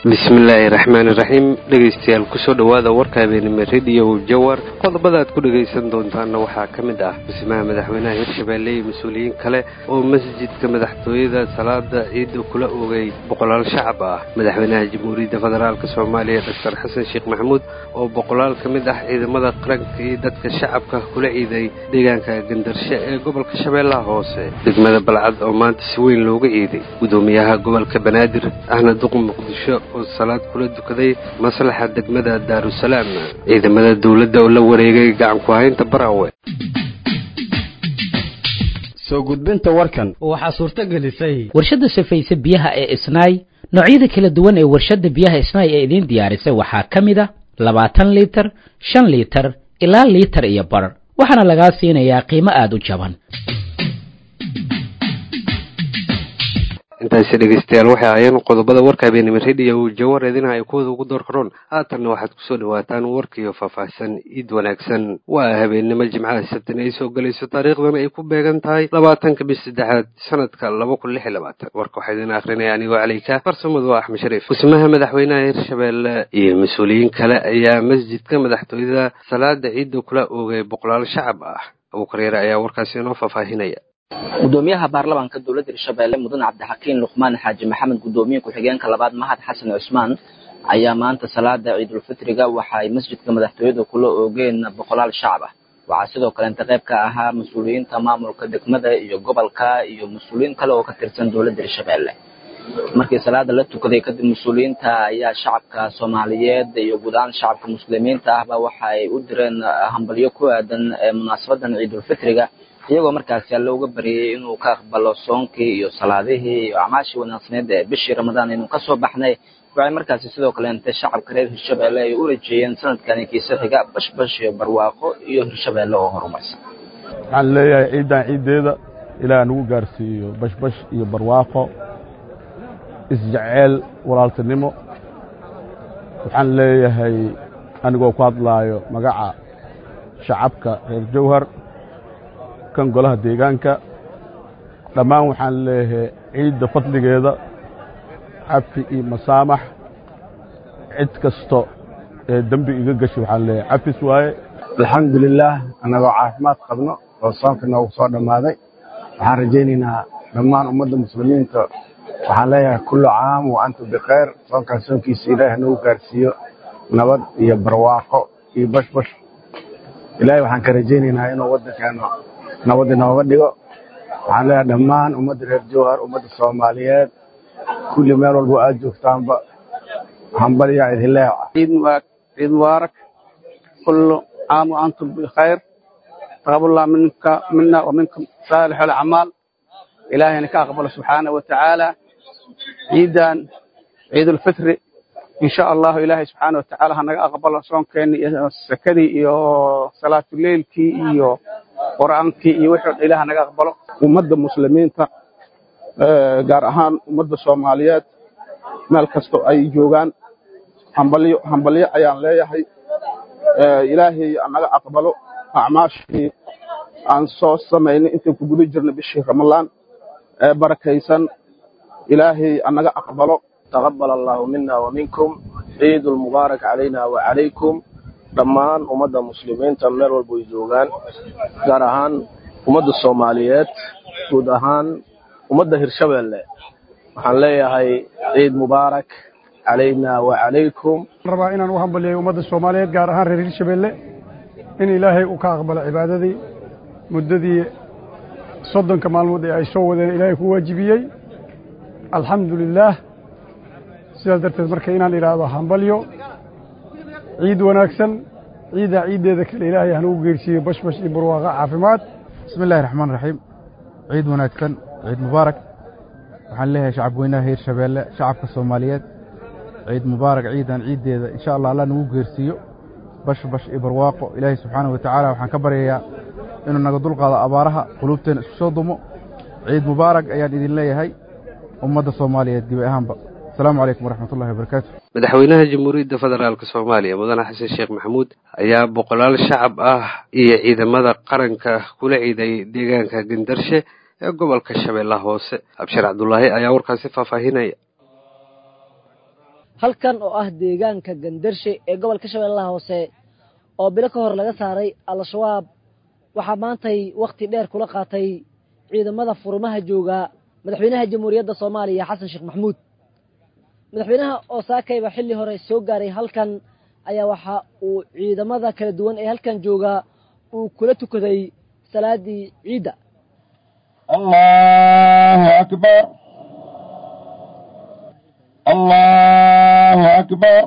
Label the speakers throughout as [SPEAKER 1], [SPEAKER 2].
[SPEAKER 1] bismillaahi raxmaani raxiim dhegaystayaal kusoo dhowaada warka habeenimo rediyo jawar qodobada aad ku dhegaysan doontaanna waxaa ka mid ah dhismaha madaxweynaha hirshabeelle iyo mas-uuliyiin kale oo masjidka madaxtooyada salaada ciidda kula oogay boqolaal shacab ah madaxweynaha jamhuuriyadda federaalk soomaaliya doctor xasan sheekh maxamuud oo boqolaal ka mid ah ciidamada qaranka iyo dadka shacabka kula ciiday deegaanka gandarshe ee gobolka shabeellaha hoose degmada balcad oo maanta si weyn looga ciiday gudoomiyaha gobolka banaadir ahna duq muqdisho oo salaad kula dukaday maslaxa degmada daarusalaam ciidamada dowladda oo la wareegay gacan ku haynta baraawe
[SPEAKER 2] soo gudbinta warkan
[SPEAKER 3] waxaa suurto gelisay
[SPEAKER 4] warshadda safayse biyaha ee isnaay noocyada kala duwan ee warshadda biyaha isnaay ee idiin diyaarisay waxaa ka mid a labaatan liitar shan liitar ilaa liitar iyo bar waxaana lagaa siinayaa qiimo aada u jaban
[SPEAKER 1] intaasi dhegaystayaal waxay ahaayeen qodobada warka habeenimo rediyo jawar eedinaha ay kuwada ugu door karoon haatanna waxaad kusoo dhawaataan warkiyo faahfaahsan iid wanaagsan waa habeenimo jimcaha sabtin ay soo galayso taariikhdana ay ku beegan tahay labaatanka bis saddexaad sanadka laba kun lix iyo labaatan warka waxaa idin akrinaya anigoo caleyka farsamadu waa axmed shariif dhismaha madaxweynaha hirshabeelle iyo mas-uuliyiin kale ayaa masjidka madaxtooyada salaada ciidda kula oogay boqolaal shacab ah abuukar yare ayaa warkaasi inoo faahfaahinaya
[SPEAKER 5] gudoomiyaha baarlamaanka dowladda hirshabeelle mudan cabdixakiin luqmaan xaaji maxamed gudoomiye ku-xigeenka labaad mahad xasan cusmaan ayaa maanta salaada ciidulfitriga waxa ay masjidka madaxtooyada kula oogeen boqolaal shacab ah waxaa sidoo kale inta qayb ka ahaa mas-uuliyiinta maamulka degmada iyo gobolka iyo mas-uuliyiin kale oo ka tirsan dowladda hirshabeelle markii salaada la tukaday kadib mas-uuliyiinta ayaa shacabka soomaaliyeed iyo guud ahaan shacabka muslimiinta ahba waxa ay u direen hambalyo ku aadan munaasabadan ciidulfitriga iyagoo markaasi alle uga baryayay inuu ka aqbalo soonkii iyo salaadihii iyo acmaashii wanaagsaneed ee bishii ramadaan inuu kasoo baxnay waxay markaasi sidoo kale intay shacabka reer hirshabeelle ay u rajeeyeen sanadkani kiisa xiga bashbash iyo barwaaqo iyo hirshabeelle oo horumarsan
[SPEAKER 6] waxaan leeyahay ciiddan ciiddeeda ilaah nagu gaarsiiyo bashbash iyo barwaaqo isjeceel walaaltinimo waxaan leeyahay anigoo ku hadlaayo magaca shacabka reer jawhar kan golaha deegaanka dhammaan waxaan leeyahay ciidda fadligeeda cafi iyo masaamax cid kasto ee dembi iga gashay waxaan leeyahay cafis waaye
[SPEAKER 7] alxamdulilaah annagoo caafimaad qabno oo soonka noogu soo dhammaaday waxaan rajaynaynaa dhammaan ummadda muslimiinta waxaan leeyahay kullu caam wa antum bikhayr soonkaan soonkiisa ilaahi nagu gaarsiiyo nabad iyo barwaaqo iyo bashbash ilaahay waxaan ka rajaynaynaa inuu waddankeena nabad inooga dhigo waxaan leeyahay dhammaan ummadda reer jawhar ummadda soomaaliyeed kulli meel walbo aad joogtaanba hambalyaa idin leeyahay
[SPEAKER 8] ciid mubaarak kullu caam wa antum bikhayr taqaballah minka mina wa minkum saalix alacmaal ilaahayna ka aqbalo subxaanahu wa tacaala ciidan ciidulfitri in sha allahu ilaahay subxaana wa tacaala ha naga aqbalo soonkeeni iyo sakadii iyo salaatuleylkii iyo qur'aankii iyo wixii dhan ilaah naga aqbalo
[SPEAKER 6] ummadda muslimiinta gaar ahaan ummadda soomaaliyeed meel kastoo ay joogaan hambalyo hambalyo ayaan leeyahay ilaahay naga aqbalo acmaashii aan soo samaynay intaan ku guda jirnay bishii ramadaan ee barakaysan ilaahay anaga aqbalo
[SPEAKER 9] taqabal allahu mina wa minkum ciid lmubaarak calayna wa calaykum dhammaan ummadda muslimiinta meel walba ay joogaan gaar ahaan ummadda soomaaliyeed guud ahaan ummadda hirshabeelle waxaan leeyahay ciid mubaarak calayna wa calaykum
[SPEAKER 10] rabaa inaan u hambalyayo ummadda soomaaliyeed gaar ahaan reer hirshabeelle in ilaahay uu ka aqbalo cibaadadii muddadii soddonka maalmood ee ay soo wadeen ilaahay ku waajibiyey alxamdu lilaah sidaas darteed marka inaan idhaahdo hambalyo ciid wanaagsan ciiddaa ciiddeeda kale ilaahay hanugu geersiiyo bashbash iyo barwaaqa caafimaad
[SPEAKER 11] bismi illahi raxmaan raxiim ciid wanaagsan ciid mubaarak waxaan leeyahay shacab weynaha hirshabeelle shacabka soomaaliyeed ciid mubaarak ciidan ciiddeeda insha allah alla nagu geersiiyo bashbash iyo barwaaqo ilaahay subxaanahu wa tacaala waxaan ka baryayaa inuu naga dulqaado abaaraha quluubteena isku soo dumo ciid mubaarak ayaan idin leeyahay ummadda soomaaliyeed gebi ahaanba asalaamu calaykum waraxmatullahi wabarakaatu
[SPEAKER 1] madaxweynaha jamhuuriyadda federaalk soomaaliya mudane xasan sheekh maxamuud ayaa boqolaal shacab ah iyo ciidamada qaranka kula ciiday deegaanka gandarshe ee gobolka shabeellaha hoose abshir cabdulaahi ayaa warkaasi faahfaahinaya
[SPEAKER 3] halkan oo ah deegaanka gandarshe ee gobolka shabeellaha hoose oo bilo ka hor laga saaray al-shabaab waxaa maantay wakhti dheer kula qaatay ciidamada furmaha jooga madaxweynaha jamhuuriyadda soomaaliya xasan sheekh maxamuud madaxweynaha oo saakayba xilli hore soo gaaray halkan ayaa waxa uu ciidamada kala duwan ee halkan jooga uu kula tukaday salaadii ciidda
[SPEAKER 12] allahu akbar allahu akbar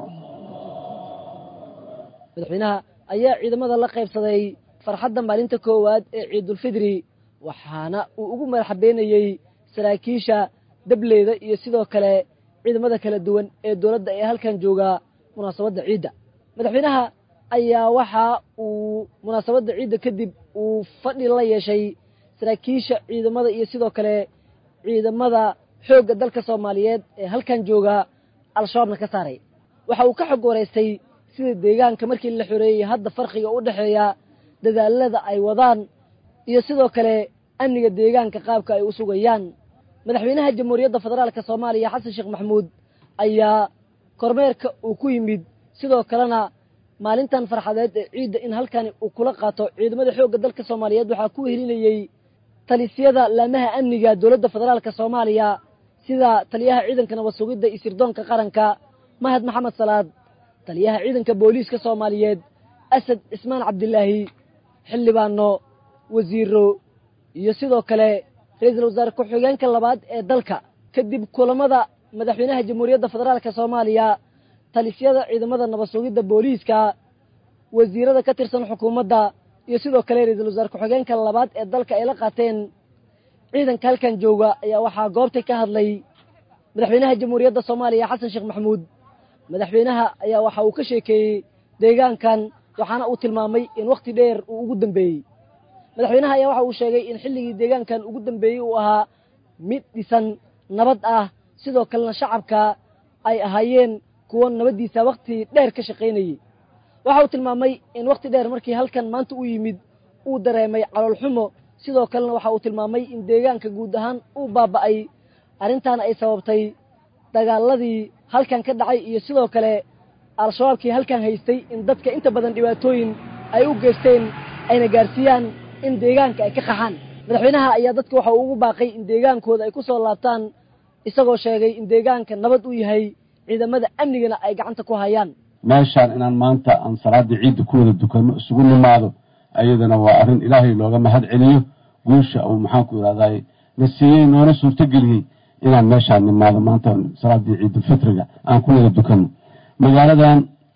[SPEAKER 3] madaxweynaha ayaa ciidamada la qaybsaday farxadda maalinta koowaad ee ciidulfidri waxaana uu ugu madaxabeynayey saraakiisha dableeda iyo sidoo kale ciidamada kala duwan ee dowladda ee halkan jooga munaasabadda ciidda madaxweynaha ayaa waxa uu munaasabadda ciidda kadib uu fadhi la yeeshay saraakiisha ciidamada iyo sidoo kale ciidamada xoogga dalka soomaaliyeed ee halkan jooga al-shabaabna ka saaray waxa uu ka xog wareystay sida deegaanka markii la xoreeyey hadda farqiga u dhexeeya dadaalada ay wadaan iyo sidoo kale amniga deegaanka qaabka ay u sugayaan madaxweynaha jamhuuriyadda federaalka soomaaliya xasan sheekh maxamuud ayaa kormeerka uu ku yimid sidoo kalena maalintan farxadeed ee ciidda in halkani uu kula qaato ciidamada xoogga dalka soomaaliyeed waxaa ku helinayey talisyada laamaha amniga dowladda federaalka soomaaliya sida taliyaha ciidanka nabad sugidda iyo sirdoonka qaranka mahad maxamed salaad taliyaha ciidanka booliiska soomaaliyeed asad cismaan cabdilaahi xildhibaano wasiiro iyo sidoo kale ra-iisul wasaare ku-xigeenka labaad ee dalka kadib kulamada madaxweynaha jamhuuriyadda federaalka soomaaliya talisyada ciidamada nabad sugidda booliiska wasiirada ka tirsan xukuumadda iyo sidoo kale ra-iisul wasaare ku-xigeenka labaad ee dalka ay la qaateen ciidanka halkan jooga ayaa waxaa goobtay ka hadlay madaxweynaha jamhuuriyadda soomaaliya xasan sheekh maxamuud madaxweynaha ayaa waxa uu ka sheekeeyey deegaankan waxaana uu tilmaamay in wakhti dheer uu ugu dambeeyey madaxweynaha ayaa waxa uu sheegay in xilligii deegaankan ugu dambeeyey uu ahaa mid dhisan nabad ah sidoo kalena shacabka ay ahaayeen kuwo nabaddiisa wakhti dheer ka shaqaynayey waxa uu tilmaamay in wakhti dheer markii halkan maanta u yimid uu dareemay caloolxumo sidoo kalena waxa uu tilmaamay in deegaanka guud ahaan uu baaba'ay arrintaana ay sababtay dagaaladii halkan ka dhacay iyo sidoo kale al-shabaabkii halkan haystay in dadka inta badan dhibaatooyin ay u geysteen ayna gaarsiiyaan in deegaanka ay ka qaxaan madaxweynaha ayaa dadka waxa uu ugu baaqay in deegaankooda ay ku soo laabtaan isagoo sheegay in deegaanka nabad u yahay ciidamada amnigana ay gacanta ku hayaan
[SPEAKER 12] meeshaan inaan maanta aan salaaddii ciidda ku wada dukanno isugu nimaado ayadana waa arrin ilaahay looga mahad celiyo guusha uu maxaanku idhahdaay na siiyey noona suurtogeliyey inaan meeshaan nimaado maanta salaaddii ciidulfitriga aan ku wada dukanno magaaladan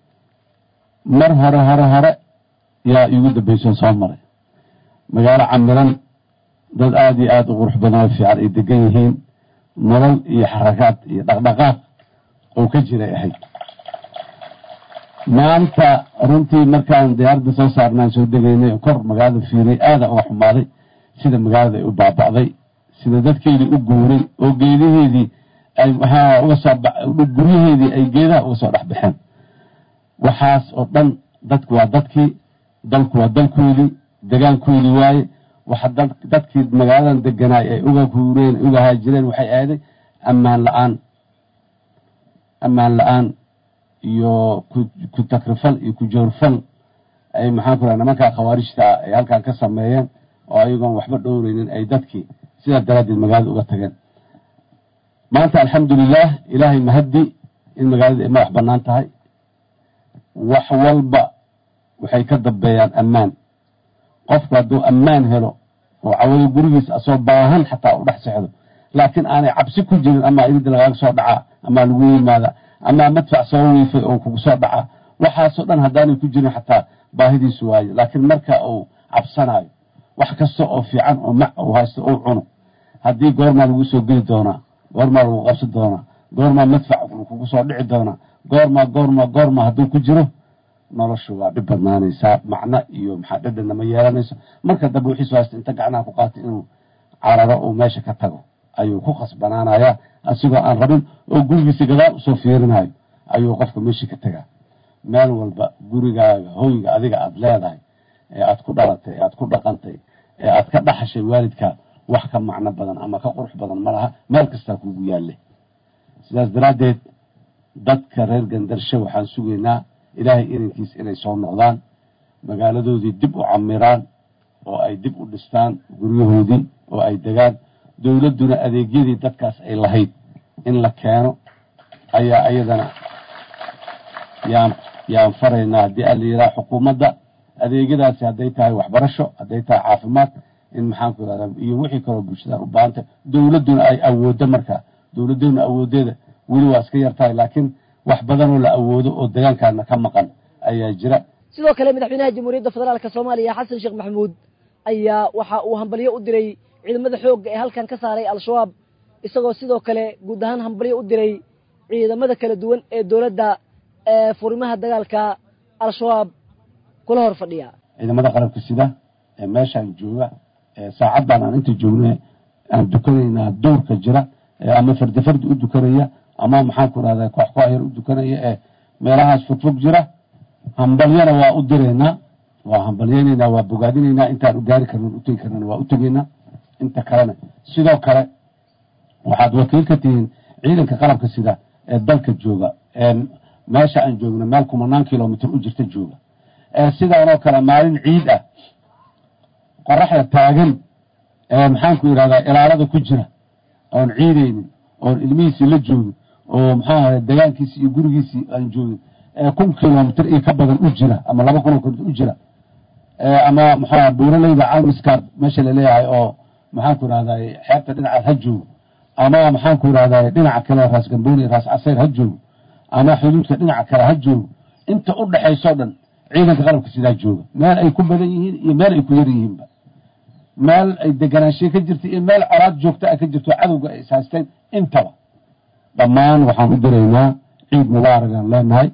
[SPEAKER 12] mar hore hore hore yaa iigu dambaysan soo maray magaalo camiran dad aada iyo aada u qurux badan oo fiican ay degan yihiin nolol iyo xarakaad iyo dhaqdhaqaaq oo ka jiray ahayd maanta runtii markaan diyaaradda soo saarnaan soo degaynay kor magaalada fiiriyay aada uga xumaaday sida magaalada ay u baaba'day sida dadkeedii u guuray oo geedaheedii ay waxaa uga soo guryaheedii ay geedaha uga soo dhex baxeen waxaas oo dhan dadku waa dadkii dalku waa dalkoodii degaankoodii waaye waxa dadkii magaaladan deganaay ay uga huureen uga haajireen waxay aaday ammaan la-aan ammaan la-aan iyo ku takrifal iyo ku joorfal ay maxaan ku raha nimankaa khawaarijta ah ay halkan ka sameeyeen oo ayagoon waxba dhowreynin ay dadkii sidaa daraaddeed magaalada uga tageen maanta alxamdulilah ilaahay mahaddi in magaalada ay madax bannaan tahay wax walba waxay ka dambeeyaan ammaan qofku hadduu ammaan helo oo cawado gurigiisa asoo baahan xataa u dhex sexdo laakiin aanay cabsi ku jirin amaa irid lagaaga soo dhacaa amaa lagu yimaada amaa madfac soo wiifay oo kugu soo dhacaa waxaasoo dhan haddaanay ku jirin xataa baahidiisu waayo laakiin marka uu cabsanayo wax kasta oo fiican oo mac uu haysto uu cuno haddii goormaa lagu soo geli doonaa goormaa lagu qabsan doonaa goormaa madfac kugu soo dhici doonaa goormaa goormaa goormaa hadduu ku jiro noloshu waa dhib badnaanaysaa macno iyo maxaa dhadhanna ma yeelanayso marka dambe wixiisu haysta inta gacnaha ku qaatay inuu cararo uu meesha ka tago ayuu ku khasbanaanayaa asigoo aan rabin oo gurigiisa gadaal usoo fiirinayo ayuu qofka meeshii ka tagaa meel walba gurigaaga hoyga adiga aada leedahay ee aad ku dhalatay ee aad ku dhaqantay ee aad ka dhaxashay waalidkaa wax ka macno badan ama ka qurux badan ma laha meel kastaa kuugu yaalle sidaas daraaddeed dadka reer gandarshe waxaan sugaynaa ilaahay idankiis inay soo noqdaan magaaladoodii dib u camiraan oo ay dib u dhistaan guryahoodii oo ay degaan dowladduna adeegyadii dadkaas ay lahayd in la keeno ayaa iyadana yaan yaan faraynaa haddii ala yidhaha xukuumadda adeegyadaasi hadday tahay waxbarasho hadday tahay caafimaad in maxaanku irahda iyo wixii kaloo bulshadaan u baahantay dowladduna ay awooddo markaa dowladdeenu awoodeeda weli waa iska yartahay laakiin wax badanoo la awoodo oo degaankaana ka maqan ayaa jira
[SPEAKER 3] sidoo kale madaxweynaha jamhuuriyadda federaalk soomaaliya xasan sheekh maxamuud ayaa waxa uu hambalyo u diray ciidamada xoogga ee halkan ka saaray al-shabaab isagoo sidoo kale guud ahaan hambalyo u diray ciidamada kala duwan ee dowladda ee furimaha dagaalka al-shabaab kula hor fadhiya
[SPEAKER 12] ciidamada qalabka sida ee meeshaan jooga ee saacaddan aan inta joogna aan dukanaynaa duurka jira ee ama fardi fardi u dukanaya ama maxaanku rahda koox koox yar u dukanaya ee meelahaas fogfog jira hambalyana waa u diraynaa waa hambalyaynaynaa waa bogaadinaynaa intaan u gaari karnan utegi karnan waa u tegaynaa inta kalena sidoo kale waxaad wakiil ka tihiin ciidanka qalabka sida ee dalka jooga ee meesha aan joogno meel kumanaan kilomitr u jirta jooga ee sidaanoo kale maalin ciid ah qoraxda taagan ee maxaanku yidhahdaa ilaalada ku jira oon ciidaynin oon ilmihiisii la joogin oo maxaa ahay degaankiisii iyo gurigiisii aan joogin ee kun kilomitr iyo ka badan u jira ama laba kun oo kilomitr u jira ama maxaa buuraleyda calmiskaar meesha laleeyahay oo maxaanku yidhahdaa xeebta dhinacaas ha joogo ama maxaanku yidhahdaa dhinaca kale raas gambooni raas casayr ha joogo ama xuduudka dhinaca kale ha joogo inta u dhexaysoo dhan ciidanka qalabka sidaa jooga meel ay ku badan yihiin iyo meel ay ku yar yihiinba meel ay deganaanshiye ka jirta iyo meel colaad joogta a ka jirto cadowga ay ishaysteen intaba dhammaan waxaan u diraynaa ciid mubaaragaan leenahay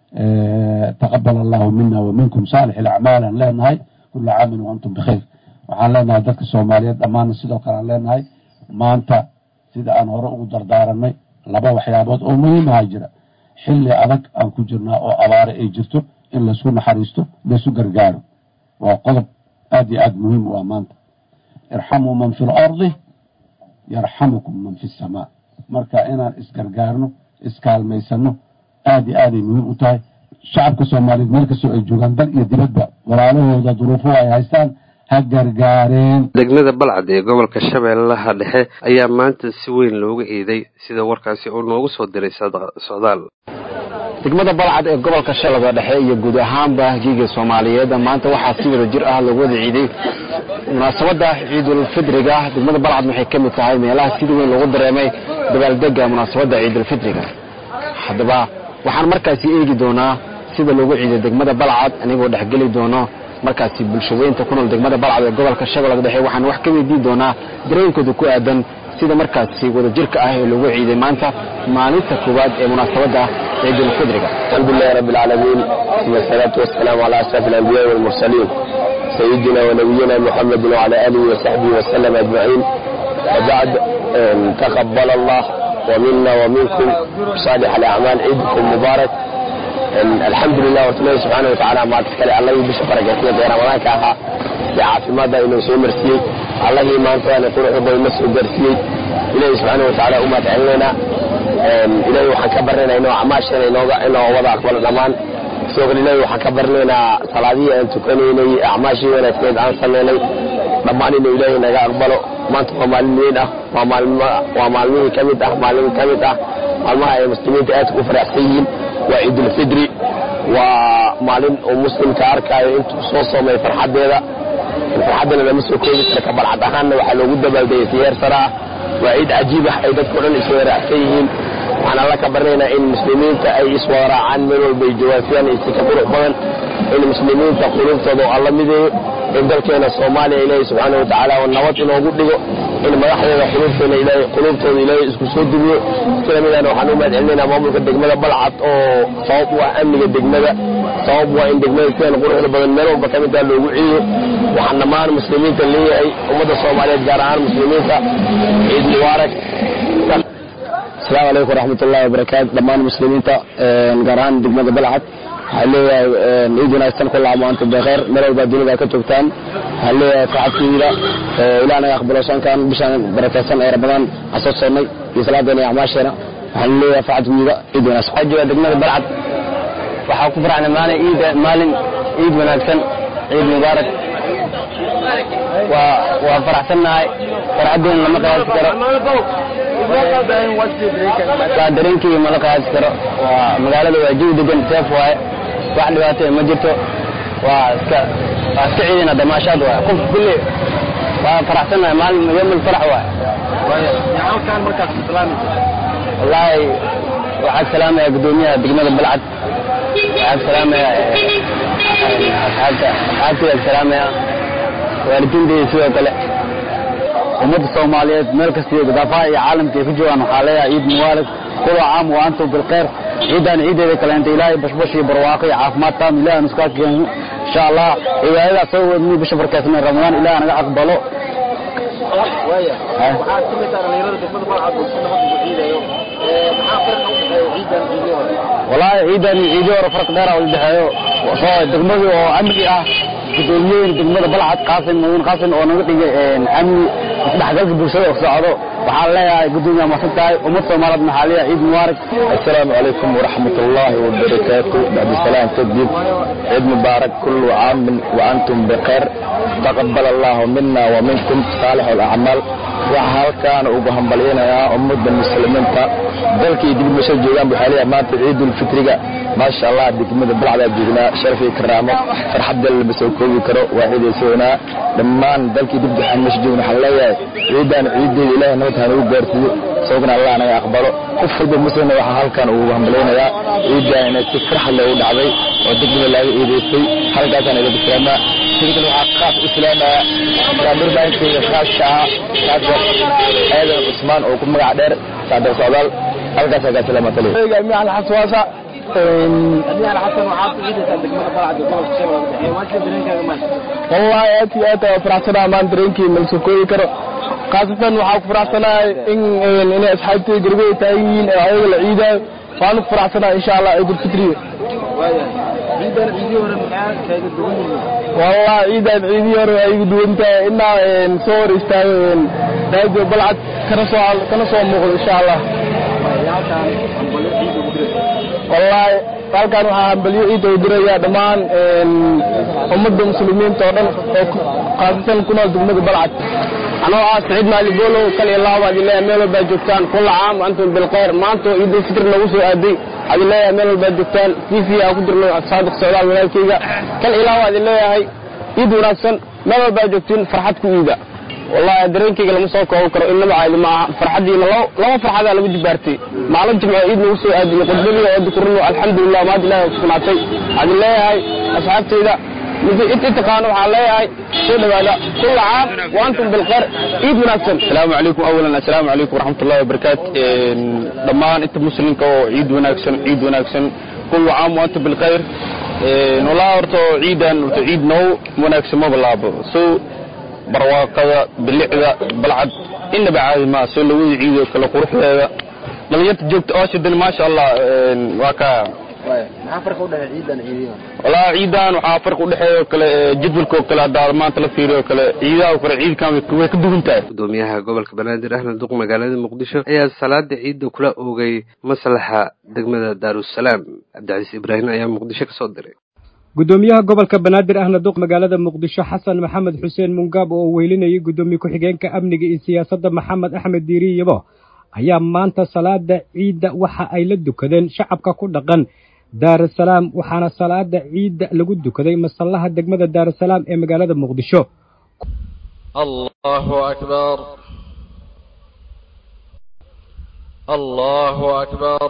[SPEAKER 12] taqabal allahu mina wa minkum saalix alacmaal aan leenahay kula caamin wa antum bikhayr waxaan leenahay dadka soomaaliyeed dhammaanna sidoo kale aan leenahay maanta sida aan hore ugu dardaaranay laba waxyaabood oo muhiimaha jira xilli adag aan ku jirnaa oo abaare ay jirto in laysku naxariisto laysu gargaaro waa qodob aad iyo aad muhiim u ah maanta irxamuu man fi lardi yarxamukum man fi samaa marka inaan isgargaarno iskaalmaysano aad iyo aaday muhiim u tahay shacabka soomaaliyeed meel kastoo ay joogaan dal iyo dibadba walaalahooda duruufuhu ay haystaan ha gargaareen
[SPEAKER 1] degmada balcad ee gobolka shabeellaha dhexe ayaa maanta si weyn looga eeday sida warkaasi uu noogu soo diray socdaal
[SPEAKER 13] degmada balcad ee gobolka shabeellada dhexe iyo guud ahaanba giiga soomaaliyeed maanta waxaa si wada jir ah loogu wada ciiday munaasabadda ciidulfidriga degmada balcad waxay ka mid tahay meelaha sida weyn loogu dareemay dabaaldega munaasabadda ciidulfidriga haddaba waxaan markaasi eegi doonaa sida loogu ciiday degmada balcad anigoo dhexgeli doono markaasi bulshaweynta ku nool degmada balcad ee gobolka shabeellada dhexe waxaan wax ka weydiin doonaa dareenkooda ku aadan sida markaasi wadajirka ah ee loogu ciiday maanta maalinta koowaad ee munaasabadda ciidulfidriga
[SPEAKER 14] alxamdulilahi rabbi alcaalamiin uma asalaatu wasalaamu calaa ashraf alambiyaai walmursaliin sayidina wanabiyina muxamedin wacala aalihi wasaxbihi wasalam ajmaciin wabacd taqabal allah ومنا ومنكم صالح الأعمال عيدكم مبارك الحمد لله ورتمه سبحانه وتعالى ما تكلي الله يبش بركاته غير رمضان كاها ساعة ما دا إنه سو مرسي الله ما أنت أنا قرأ بي مسو درسي إلهي سبحانه وتعالى أمة علينا إلهي وحكبرنا إنه عماشنا إنه إنه وضع أقبل الأمان سوق إلهي وحكبرنا صلاة أن تكوني أعماشي وأنا تكون عن صلي dhammaan inuu ilaahay naga aqbalo maanta waa maalin weyn ah waa maalmihii ka mid ah maalin ka mid ah maalmaha ay muslimiinta aadka u faraxsan yihiin waa ciidulfidri waa maalin uu muslimka arkaayo intuu soo soomay farxaddeeda farxaddana lama soo koobi kara ka balcad ahaanna waxaa loogu dabaaldegay siyeer sara ah waa ciid cajiib ah ay dadka o dhan iswaraacsan yihiin waxaan alla ka baranaynaa in muslimiinta ay iswaraacaan meel walba ay jawaasiyaan isi ka qurux badan in muslimiinta quluubtooda oo alla mideeyo in dalkeena soomaaliya ilaahay subxaana wa tacaala oo nabad inoogu dhigo in madaxdeeda quluubteena ilaahay quluubtooda ilaahay isku soo dumiyo sida midaan waxaan u mahad celinaynaa maamulka degmada balcad oo sabab u ah amniga degmada sabab waa in degmada sidan quruxda badan meel walba ka mid ah loogu ciido waxaan dhammaan muslimiinta leeyahay ummadda soomaaliyeed gaar ahaan muslimiinta ciid mubaarak asalaamu calaykum waraxmatullahi wabarakaatu dhammaan muslimiinta gaar ahaan degmada balcad waxaan leeyahay ciid wanaagsan ku laamaanta beekheer meel walba dunida ka joogtaan waxaan leeyahay farxadkeyda ilaah naga aqbalo soonkan bishaan barakaysan ee ramadaan aan soo soonnay iyo salaadeena iyo acmaasheena waxaan leeyahay facad wiiga ciid wanaagsan waxaa jooga degmada balcad waxaa ku farxnay maalin ciid maalin ciid wanaagsan ciid mubaarak waa waa faraxsannahay farxaddeena lama qiyaasi karo waa dareenkeyga ma la qiyaasi karo waa magaalada waa jawi degan seef waaye wax dhibaato ma jirto waa iska waa iska ciidina damaashaad waaye qof kulli waa faraxsannahay maalin yomul farax waaye wallaahi waxaan salaamaya guddoomiyaha degmada balcad waxaan salaamaya asxaabta asxaabtayda salaamaya waalidiintayda sidoo kale ummadda soomaaliyeed meel kasta iyo gadaafaha iyo caalamka ay ku joogaan waxaa leeyahay ciid mubaarak kula caam wa antum bilkhayr ciidan ciideeda kaleenta ilaahay bashbash iyo barwaaqo iyo caafimaad taam ilaah aan iskaa keeno insha allah cibaadadaas soo wadnay bisha barkeysnay ramadaan ilaah naga aqbalo wallaahi ciidan iyo ciidii hore farq dheera u dhexeeyo soo degmadii oo amni ah gudoomiyooyin degmada balcad qaasim mudan qaasim oo naga dhigay amni isdhexgalka bulshada oo socdo waxaan leeyahay gudoomiyaha masan tahay ummad soomaaliyeed maxaa leeyahay ciid mubaarak
[SPEAKER 15] السلام عليكم ورحمة الله وبركاته بعد السلام تجديد عيد مبارك كل عام وأنتم بخير تقبل الله منا ومنكم صالح الأعمال waxaa halkaan ugu hambalyaynayaa ummadda muslimiinta dalkii dib masoo joogaan buu xaaliya maanta ciidulfitriga maasha allah degmada balcdaa joognaa sharafii karaamo farxadda lama soo koobi karo waa ciidaysoonaa dhammaan dalkii dib waxaan meesha joogna waxaan leeyahay ciidan ciideeda ilaahay nabad ha nagu gaarsiiyo sababna allah naga aqbalo qof walba muslimna waxaa halkaan ugu hambalyaynayaa ciidan inay si farxad leh u dhacday oo degmada laaga ciidaystay halkaasaan ilaga islaamaa sidoo kale waxaa qaas u islaamaya dharbaankeyga khaaska ah saadar aadan cusmaan oo ku magac dheer saadar socdaal halkaasaa kaa salaama taliya
[SPEAKER 16] mical xaswaasa wallahi aad iyo aad ayaan faraxsanahay maan dareenkii malsoo koobi karo khaasatan waxaa ku faraxsanahay in inay asxaabtay gargoy taagan yihiin ee ayaga la ciidaayo waanu ku faraxsanahay insha allah ciidulfitriga wallahi ciidan ciidii hore waa igu duwan tahay inaa soo hor istaago raadio balcad kana soo kana soo muuqdo insha allah wallahi halkan waxaa hambalyo ciidda u diraya dhammaan ummadda muslimiinta oo dhan oo khaasatan ku nool degmada balcad anoo ah saciid maali boolow kal iyo laba baad ileeyahay meel walbaad joogtaan kulla caam antum bilkhayr maanta oo ciidul fitr nagu soo aaday waxaad ileeyahay meel walbaad joogtaan tv aan ku dirno saadiq socdaal walaalkayga kal iyo laba baad ileeyahay ciid wanaagsan meel walbaad joogtiin farxad ku iida wallahi dareenkayga lama soo kooban karo inaba caadi ma aha farxaddiina laba farxadaa lagu jibaartay maalin jimco ciid nagu soo aadiyey qudbadii oo dukurino alxamdulilah maad ilahi kusugnaatay waxaad leeyahay asxaabtayda inta taqaano waxaan leeyahay soo dhawaada kulla caam wa antum bilkhayr ciid wanaagsan
[SPEAKER 17] asalaamu calaykum awalan assalaamu calaykum waraxmatullahi wabarakaatu dhammaan inta muslimka oo ciid wanaagsan ciid wanaagsan kulla caam wa antum bilkhayr walaa horta ciidan horta ciid noo wanaagsan ma bilaabo so barwaaqada bilicda balcad inaba caadi maa soo lawada ciidoo kale quruxdeeda dhalinyarta joogta ooshidan maasha allah waa ka walaa ciidan waxaa farq udhexeeya oo kale jadwalka oo kale haddaa maanta la fiiriyo oo kale ciidaha oo kale ciidkan way ka duwan tahay
[SPEAKER 1] gudoomiyaha gobolka banaadir ahmed duq magaalada muqdisho ayaa salaada ciidda kula oogay maslaxa degmada daarusalaam cabdicasiis ibraahim ayaa muqdisho kasoo diray
[SPEAKER 18] gudoomiyaha gobolka banaadir ahna duq magaalada muqdisho xasan maxamed xuseen mungaab oo uu weylinayay gudoomiye ku-xigeenka amniga iyo siyaasadda maxamed axmed diiri yabo ayaa maanta salaada ciidda waxa ay la dukadeen shacabka ku dhaqan daarusalaam waxaana salaada ciidda lagu dukaday masallaha degmada daarusalaam ee magaalada muqdisho
[SPEAKER 19] allahu akbar allahu akbar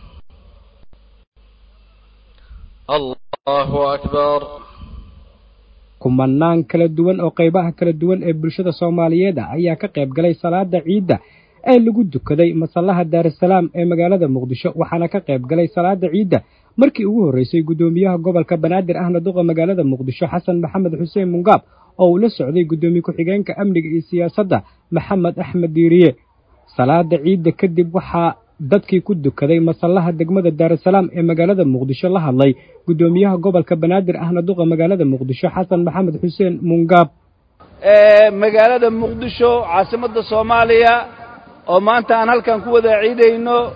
[SPEAKER 19] allahu akbar
[SPEAKER 18] kumanaan kala duwan oo qaybaha kala duwan ee bulshada soomaaliyeed ah ayaa ka qayb galay salaada ciidda ee lagu dukaday masallaha daarusalaam ee magaalada muqdisho waxaana ka qayb galay salaada ciidda markii ugu horreysay guddoomiyaha gobolka banaadir ahna duqa magaalada muqdisho xasan maxamed xuseen mungaab oo uu la socday guddoomiye ku-xigeenka amniga iyo siyaasadda maxamed axmed diiriye salaada ciidda kadib waxaa dadkii ku dukaday masallaha degmada daarusalaam ee magaalada muqdisho la hadlay guddoomiyaha gobolka banaadir ahna duqa magaalada muqdisho xasan maxamed xuseen mungaab
[SPEAKER 20] magaalada muqdisho caasimadda soomaaliya oo maanta aan halkan ku wada ciidayno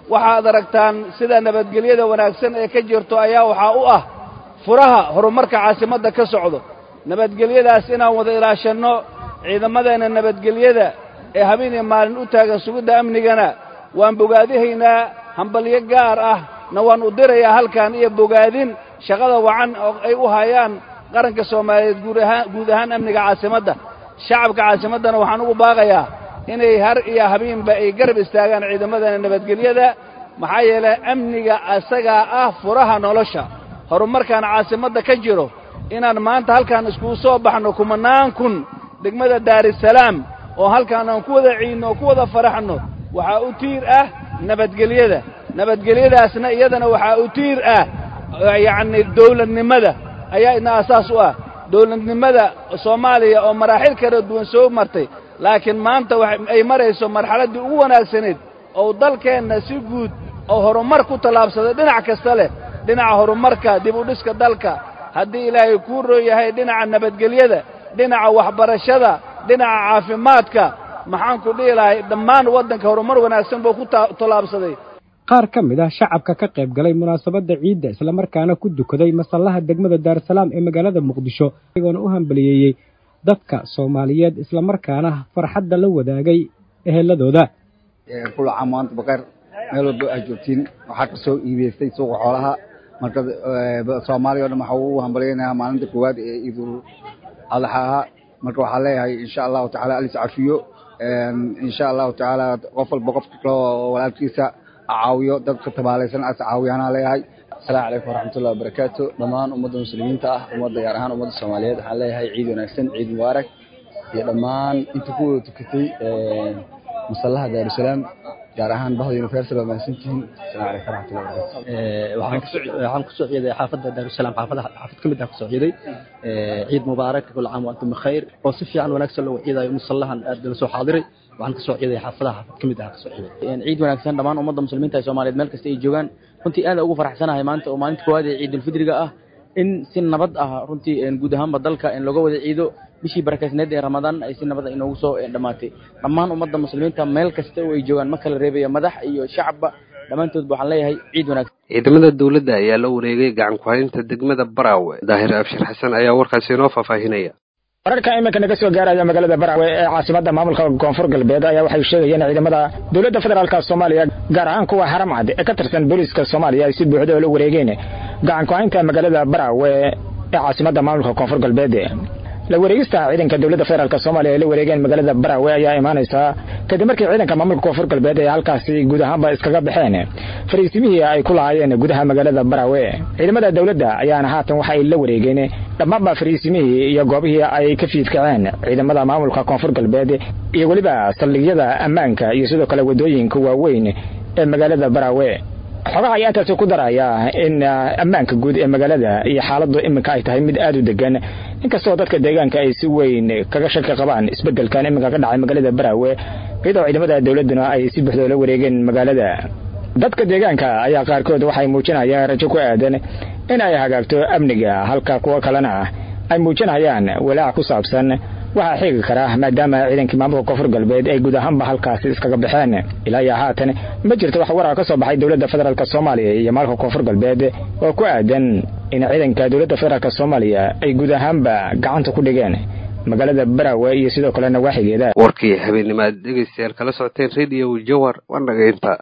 [SPEAKER 20] waxaad aragtaan sida nabadgelyada wanaagsan ee ka jirto ayaa waxaa u ah furaha horumarka caasimadda ka socdo nabadgelyadaas inaan wada ilaashanno ciidamadeenna nabadgelyada ee habeen iyo maalin u taagan sugidda amnigana waan bogaadihaynaa hambalyo gaar ah na waan u dirayaa halkan iyo bogaadin shaqada wacan oo ay u hayaan qaranka soomaaliyeed guud ahaan guud ahaan amniga caasimadda shacabka caasimaddana waxaan ugu baaqayaa inay har iyo habeenba ay garab istaagaan ciidamadana nabadgelyada maxaa yeelay amniga asagaa ah furaha nolosha horumarkaan caasimadda ka jiro inaan maanta halkaan iskugu soo baxno kumanaan kun degmada daarisalaam oo halkaan aan ku wada ciidno oo ku wada faraxno waxaa u tiir ah nabadgelyada nabadgelyadaasna iyadana waxaa u tiir ah yacni dawladnimada ayaa idna asaas u ah dawladnimada soomaaliya oo maraaxil kala duwan soo martay laakiin maanta ay marayso marxaladdii ugu wanaagsaneed oo dalkeenna si guud oo horumar ku tallaabsaday dhinac kasta leh dhinaca horumarka dib u dhiska dalka haddii ilaahay kuu roo yahay dhinaca nabadgelyada dhinaca waxbarashada dhinaca caafimaadka maxaan ku dhihi lahay dhammaan waddanka horumar wanaagsan buu ku tallaabsaday
[SPEAKER 18] qaar ka mid ah shacabka ka qayb galay munaasabadda ciidda islamarkaana ku dukaday masallaha degmada daarasalaam ee magaalada muqdisho iyagoona u hambaliyeeyey dadka soomaaliyeed islamarkaana farxadda la wadaagay eheladooda
[SPEAKER 19] kula caam maanta bakayr meel walba aad joogtiin waxaa ka soo iibeystay suuqa xoolaha marka soomaaliya o dhan waxaa ugu hambalyaynayaa maalinta koowaad ee ciidul adxaaha marka waxaa leeyahay insha allahu tacala alis cafiyo insha allahu tacaala qof walba qofka kale oo walaalkiisa caawiyo dadka tabaalaysan as caawiyaanaa leeyahay
[SPEAKER 21] asalaamu calaykum waraxmatullahi wabarakaatu dhammaan ummadda muslimiinta ah ummadda gaar ahaan ummadda soomaaliyeed waxaan leeyahay ciid wanaagsan ciid mubaarak iyo dhammaan inta ku wada tukatay masallaha daarusalaam gaar ahaan bahda universal waa mahadsantihiin asalaamu calaykum waraxmatullahi wabarakatu
[SPEAKER 22] waxaan kusoo ciiday xaafadda daarusalaam xaafada xaafad ka mid ah kusoo ciiday ciid mubaarak kul caam wa antum bikhayr oo si fiican wanaagsan loo ciidayo musallahan aad la soo xaadiray waxaan kasoo ciiday xaafadaha xaafad ka mid ah kasoo ciiday ciid wanaagsan dhammaan ummadda muslimiinta ee soomaaliyeed meel kasta ay joogaan runtii aad ugu faraxsanahay maanta oo maalinta koowaad ee ciidulfidriga ah in si nabad ah runtii guud ahaanba dalka in looga wada ciido bishii barakaysneed ee ramadaan ay si nabad inoogu soo dhammaatay dhammaan ummadda muslimiinta meel kasta oo ay joogaan ma kala reebaya madax iyo shacabba dhammaantoodba waxaan leeyahay ciid wanaagsan
[SPEAKER 1] ciidamada dowladda ayaa la wareegay gacan ku-haynta degmada baraawe daahir abshir xasan ayaa warkaasi inoo faahfaahinaya
[SPEAKER 23] wararka iminka naga soo gaaraya magaalada baraawe ee caasimada maamulka koonfur galbeed ayaa waxay sheegayeen ciidamada dowladda federaalk soomaaliya gaar ahaan kuwa haramcad ee ka tirsan booliiska soomaaliya ay si buuxda oo la wareegeen gacan ku-haynta magaalada baraawe ee caasimada maamulka koonfur galbeed la wareegista ciidanka dowladda federaalk soomaaliya ay la wareegeen magaalada baraawe ayaa imaanaysaa kadib markii ciidanka maamulka koonfur galbeed ay halkaasi guud ahaanba iskaga baxeen fariisimihii ay ku lahaayeen gudaha magaalada baraawe ciidamada dowladda ayaana haatan waxa ay la wareegeen dhammaanba fariisimihii iyo goobihii ay ka fiidkaceen ciidamada maamulka koonfur galbeed iyo weliba saldhigyada ammaanka iyo sidoo kale waddooyinka waaweyn ee magaalada baraawe xogaha ayaa intaasi ku daraya in ammaanka guud ee magaalada iyo xaaladdu iminka ay tahay mid aad u degan inkastoo dadka deegaanka ay si weyn kaga shaki qabaan isbeddelkan iminka ka dhacay magaalada baraawe iyadoo ciidamada dowladduna ay si buuxda la wareegeen magaalada dadka deegaanka ayaa qaarkood waxay muujinayaan rajo ku aadan in ay hagaagto amniga halka kuwo kalena ay muujinayaan walaac ku saabsan waxaa xigi kara maadaama ciidankii maamulka koonfur galbeed ay guud ahaanba halkaasi iskaga baxeen ilaa iyo haatan ma jirto wax warar ka soo baxay dowladda federaalk soomaaliya iyo maamulka koonfur galbeed oo ku aadan in ciidanka dowladda federaalk soomaaliya ay guud ahaanba gacanta ku dhigeen magaalada baraawe iyo sidoo kale nawaaxigeeda
[SPEAKER 1] warkii habeennimo aad dhegaystayaal kala socoteen radio jawar waa naga inta